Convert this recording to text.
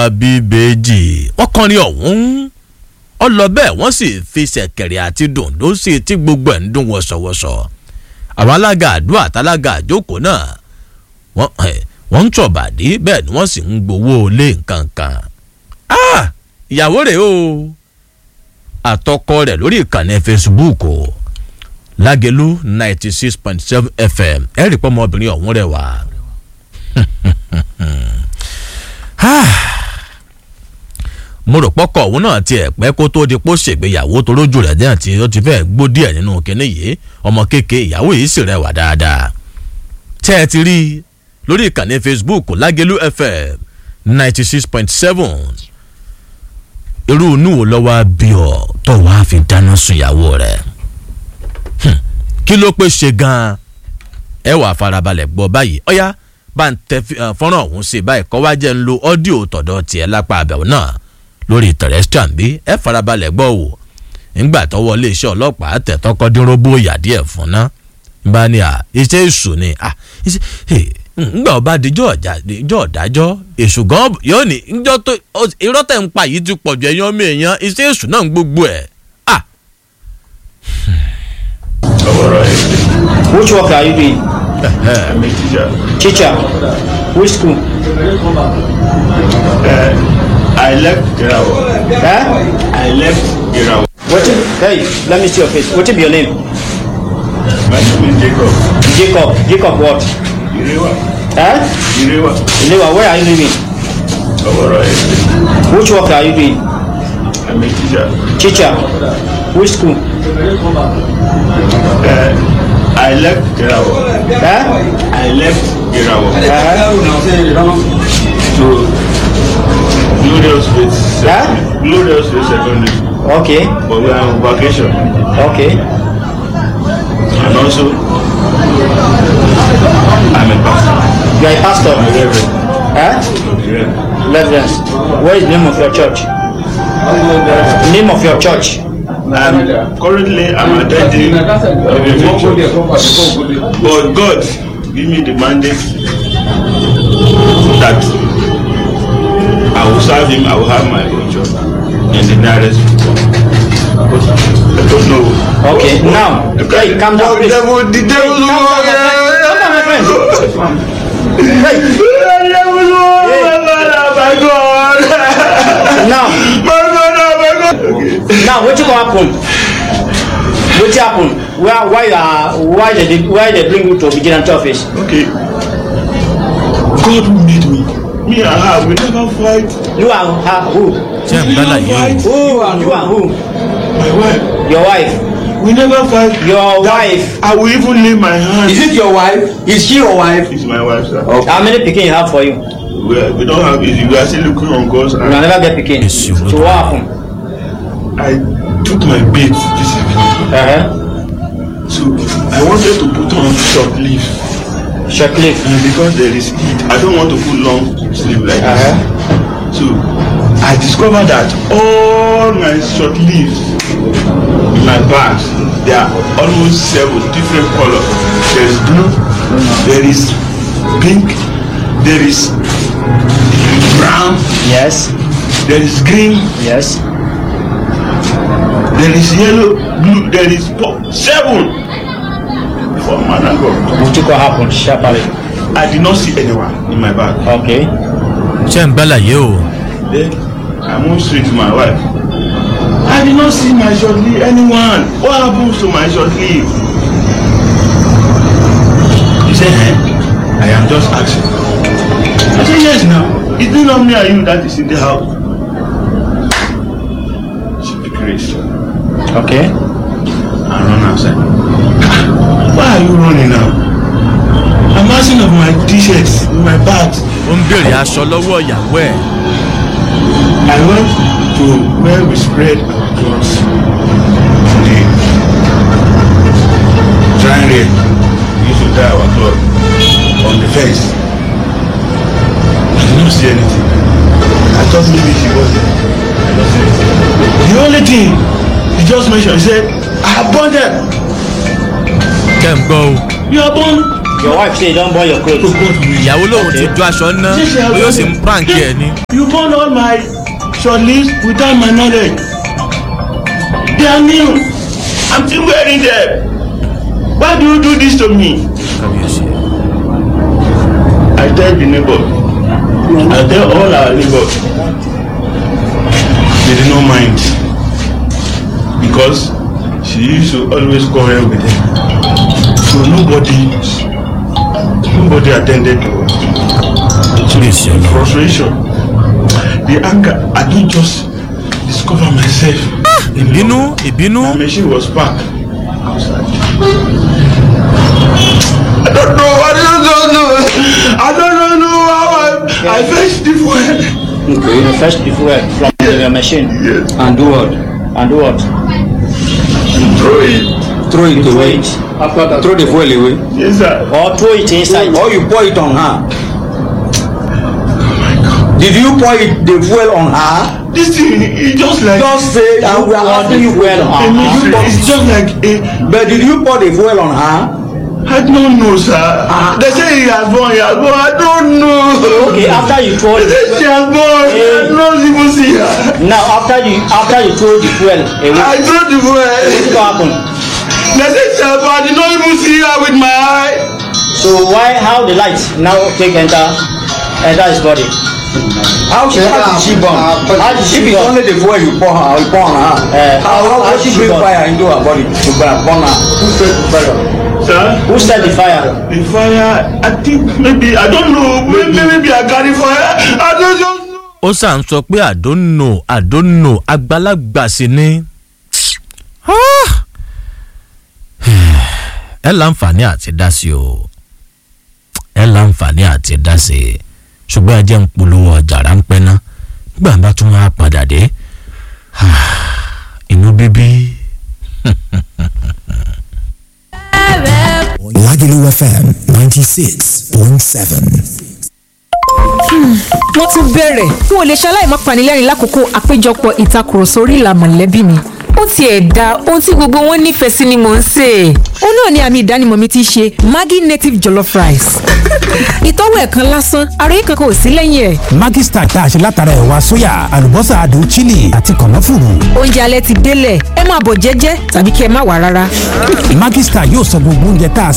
lọ́wọ́ bíbélì wọ́n kọrin ọ̀hún ọ lọ bẹ́ẹ̀ wọ́n sì fi ṣẹ̀kẹ̀rẹ̀ àti dòǹdó sí i tí gbogbo ẹ̀ ń dún wọ̀ṣọ̀wọ̀ṣọ̀ àwọn alága àdúrà àtàlága àjókòó náà wọ́n wọ́n ń tọ̀bàdí bẹ́ẹ̀ ni wọ́n sì ń gbowó lé nǹkan kan ìyàwó rẹ̀ o àtọkọ rẹ̀ lórí ìkànnì facebook o lágẹ̀lú ninety six point seven fm ẹ̀rì pọ́ ọmọbìnrin ọ̀hún rẹ̀ wá. mo rò pọ́kọ̀ òun náà tiẹ̀ pẹ́ kó tó di pó ṣègbéyàwó tó lójú rẹ̀ díẹ̀ tí ó ti fẹ́ gbó díẹ̀ nínú kinní yìí ọmọ kéèké ìyàwó yìí sì rẹwà dáadáa. tẹ́ ẹ ti rí i lórí ìkànnì facebook lágẹ̀lú fm ninety six point seven irú inú wo lọ́wọ́ bí ọ tó wàá fi dáná sun ìyàwó rẹ̀ kí ló pé ṣe gan-an ẹ wà farabalẹ̀ gbọ́ báyìí ọ̀yá bá ń tẹ fọ́nrán ọ̀hún sí báyìí kọ́ wá jẹ́ ń lo ọ́díò tọ̀dọ̀ tiẹ̀ lápá àbẹ̀wò náà lórí terrestrial bí ẹ farabalẹ̀ gbọ́ wò nígbà tọwọ́ iléeṣẹ́ ọlọ́pàá tẹ̀ tọkọ dínróbó ìyá díẹ̀ fún ná bá ní à iṣẹ́ èṣù ni à ngbà ọba dijọ́ ọ̀dájọ́ èṣù gan yóò ní njọ́ tó irọ́ tẹ̀ ń pa yìí ti pọ̀jù ẹ̀yán mi èèyàn iṣẹ́ èṣù náà ń gbogbo ẹ̀ à. Which work are you doing? I'm a teacher. Teacher. Which school? Uh, I left Irawo. Huh? I left Irawo. What? Hey, let me see your face. What is your name? My name is Jacob. Jacob. Jacob what? Irewa. Huh? Irewa. Ilewa, where are you living? Oworo Estate. Which work are you doing? I'm a teacher. Teacher. Which school? Uh, I left Irawo. Huh? I left Irawo Uh-huh. to Glorious Faith. Huh? Glorious Faith Secondary School. Okay. But we are on vacation. Okay. And also, I'm a pastor. You are a pastor. I'm a reverend. Huh? Yeah. Reverend. What is the name of your church? Name of your church? Um, currently, I'm attending a reverend church. But God give me the mandate that I will serve Him. I will have my own church in the nearest future. But I don't know. Okay. Now, hey, calm down, please. devil, the devil, Hey, calm down, my friend. Calm down, my friend. Hey, the devil, oh my God, now, my God, oh my God. Okay. now, what you gonna happen? What happen? Why, why, uh, why they, why they bring you to vigilante office? Okay. God who made me. Me and her, we never fight. You and her, who? ṣé ń gbálà yìí o Who and you and who? My wife. Your wife. We never fight. Your That- wife. I will even lay my hand. Is it your wife? Is she your wife? It's my wife, sir. How many pikin you have for you? We, are, we don't have issue. We are still looking on God's You hand. will never get pikin. Yes, you will. So what happened? I took my bait this evening. Uh-huh. So I wanted to put on short leave. Short cliff. And because there is heat, I don't want to put long sleeve like this. Uh-huh. So I discovered that all my short leaves in my bags, there are almost seven different colors. There is blue, there is pink, there is brown, Yes. there is green, Yes. there is yellow, blue, there is purple. Seven! For man and God. What you gonna happen? Sharply. I did not see anyone in my bag. Okay. ṣé ń gbálà yìí o Then I moved straight to my wife. I did not see my short leave anyone. What happens to my short leave? She said, eh? I am just asking. I said, yes now. Is it not me and you that is in the house? She picked race Okay. and run outside. Why are you running now? I'm asking of my t-shirts in my bags. ó ń béèrè aṣọ lọ́wọ́ ìyàwó ẹ̀ I went to where we spread our clothes. The drying rail. We used to dry our clothes on the fence. I did not see anything. I thought maybe she was there. I don't see anything. The only thing he just mentioned, he said, I have burned them. kẹ́ ń gbọ́ o You are born. Your wife say you don't burn your clothes. ìyàwó lòun ti ju aṣọ ná ó yóò sì ń prank ẹ ni. You burn all my short leaves without my knowledge. They are new. I'm still wearing them. Why do you do this to me? I tell the neighbor. I tell all our neighbors. They did not mind. Because she used to always quarrel with them. So nobody, nobody attended to her. Please, your lord. frustration the anger i don just discover myself ìbínú ìbínú my machine was parked outside i don't know i don't know i don't know how i i fetch the fuel Okay. You fetch the fuel from your machine yes And do what? and do what? throw it Throw it Throw away. it. After that. Throw the fuel away. yes sir Or throw it inside. Or you pour it on her. Did you pour it, the fuel on her? this thing e just like Just say, and we are pour asking the you fuel fuel on a her. mystery it's just like a But did you pour the fuel on her? i don't know sir they say he has born he has born i don't know Okay, after you throw they say she has born i don't even see her now after you after you throw the fuel away, i throw the fuel. what happen? They say sir, but I did not even see her with my eye. So why how the light now take enter enter his body? How she, how did she burn? How did she if it's burn? only the fuel you pour her, you pour on her. Eh, how, how, how how she she bring burn? fire into her body to burn, burn her? Who set the fire? Sir, Who set the fire? the fire, I think maybe, I don't know, maybe, maybe I carry fire. I don't just know. ó sà ń sọ pé àdónò àdónò àgbàlagbà sí ni. Ah! ẹ láǹfààní àti dá sí o ẹ láǹfààní àti dá sí i ṣùgbọ́n ẹ jẹ́ ń polówó ọjà ráńpẹ́ ná nígbà bá tún wá padà dé inú bíbí. Lagelu FM 96.7. wọ́n tún bẹ̀rẹ̀ n ò lè ṣaláì má panilẹ́rìn lákòókò àpéjọpọ̀ ìtakùrọ̀sọ orí ìlà mọ̀lẹ́bí mi ó tiẹ̀ da ohun tí gbogbo wọn nífẹ̀ẹ́ sí ni mò ń sè é ó náà ni àmì ìdánimọ̀ mi ti ṣe maggi native jollof rice ìtọ́wò ẹ̀ kan lásán àròyé kankan ò sí lẹ́yìn ẹ̀ Maggi Star tá a ṣe látara ẹ̀wà sóyà, àlùbọ́sà adùn chili àti kànáfùrù. oúnjẹ alẹ́ ti délẹ̀ ẹ máa bọ̀ jẹ́jẹ́ tàbí kí ẹ má wà rárá. Maggi Star yóò sọ gbogbo oúnjẹ tá a